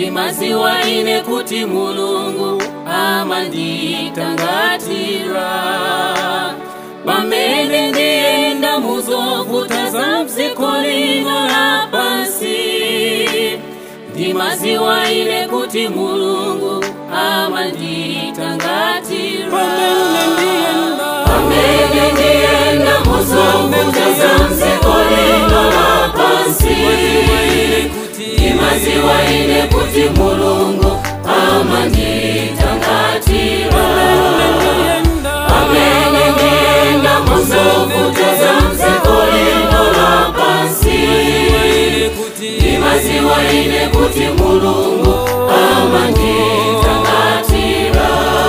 ndimaziwa ine kuti mulungu amanditangatira pamene ndiyenda muzovuta za mdziko lino lapansi ndimaziwa ine kuti mulungu amanditangatira pamene ndiyenda muzovuta za mdziko lino lapansi ndimaziwa ine kuti mulungu amanditangatira pamene ndiyenda muzovuta za mdziko lino lapansi ndimaziwa ine kuti mulungu amanditangatira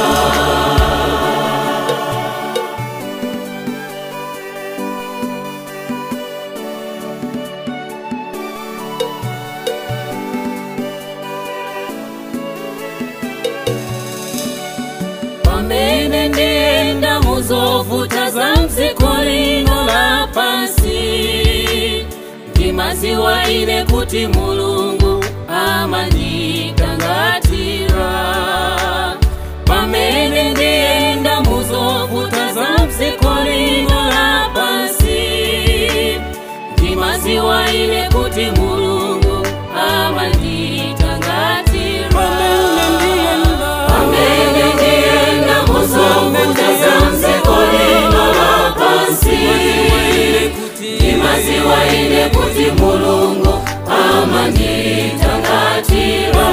pamene ndiyenda muzovuta za mdziko lino lapansi ndimaziwa ine kuti mulungu amanditangatira pamene ndiyenda muzovuta za mdziko lino lapansi ndimaziwa ine kuti mulungu amanditangatira pamene ndiyenda muzovuta za mdziko lino lapansi ndimaziwa ine kuti mulungu amanditangatira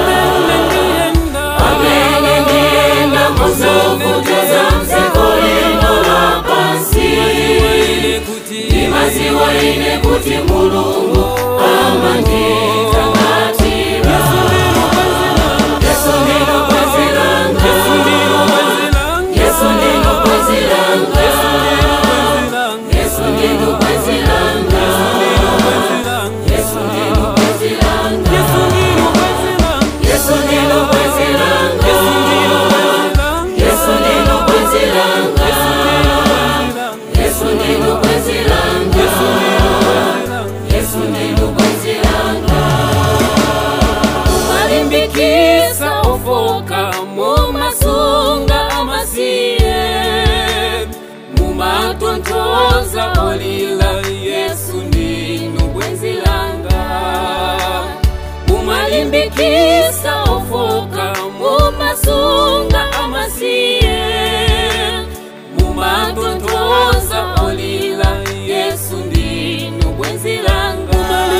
pamene ndiyenda muzovuta za mdziko lino lapansi ndimaziwa ine kuti mulungu amanditangatira yesu ndino bwenzi langa yesu ndino bwenzi langa yesu ndino bwenzi langa yesu ndino bwenzi langa yesu ndino bwenzi langa yesu ndino bwenzi langa yesu ndino bwenzi langa yesu ndino bwenzi langa malimbikisa ofoka mumasunga amasiye mumatontoza olila yesu ndino bwenzi langa mumalimbikisa ofoka mumasunga amasiye mumatontoza olila yesu ndino bwenzi langa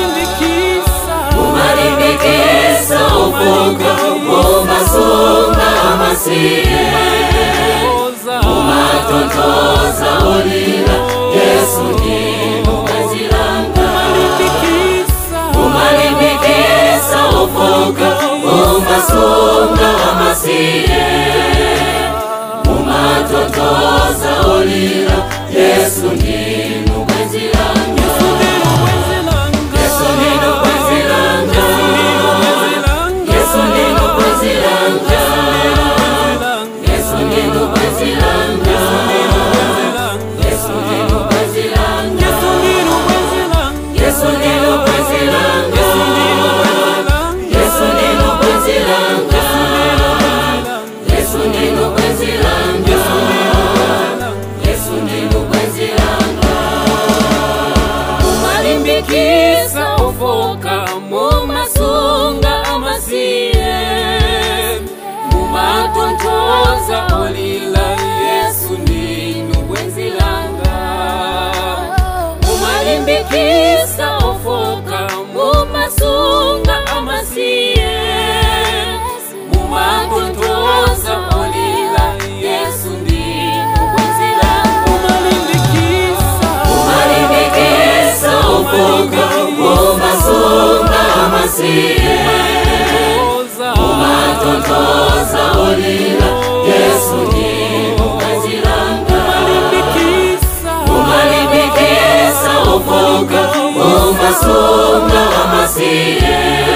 mumalimbikisa ofoka mumasunga amasiye mumatontoza olila yesu ndino bwenzi langa mumalimbikisa ofoka mumasunga amasiye mumatontoza olila yesu ndino bwenzi langa yesu ndino bwenzi langa yesu ndino bwenzi langa yesu ndino bwenzi langa yesu ndino bwenzi langa yesu ndino bwenzi langa yesu ndino bwenzi langa yesu ndino bwenzi langa yesu ndino bwenzi langa mumalimbikisa ofoka mumasunga amasiye mumatontoza olila yesu ndino bwenzi langa mumalimbikisa ofoka mumasunga amasiye mumatontoza olila yesu ndino bwenzi langa mumalimbikisa ofoka mumasunga amasiye mumatontoza olila yesu ndino bwenzi langa mumalimbikisa ofoka mumasunga amasiye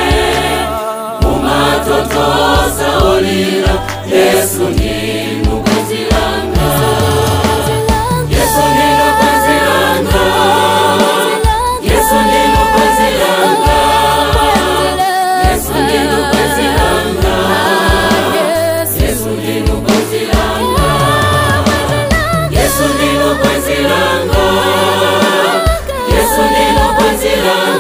mumatontoza olila yesu ndino bwenzi langa yesu ndino bwenzi langa yesu ndino bwenzi langa yesu ndino bwenzi langa nzira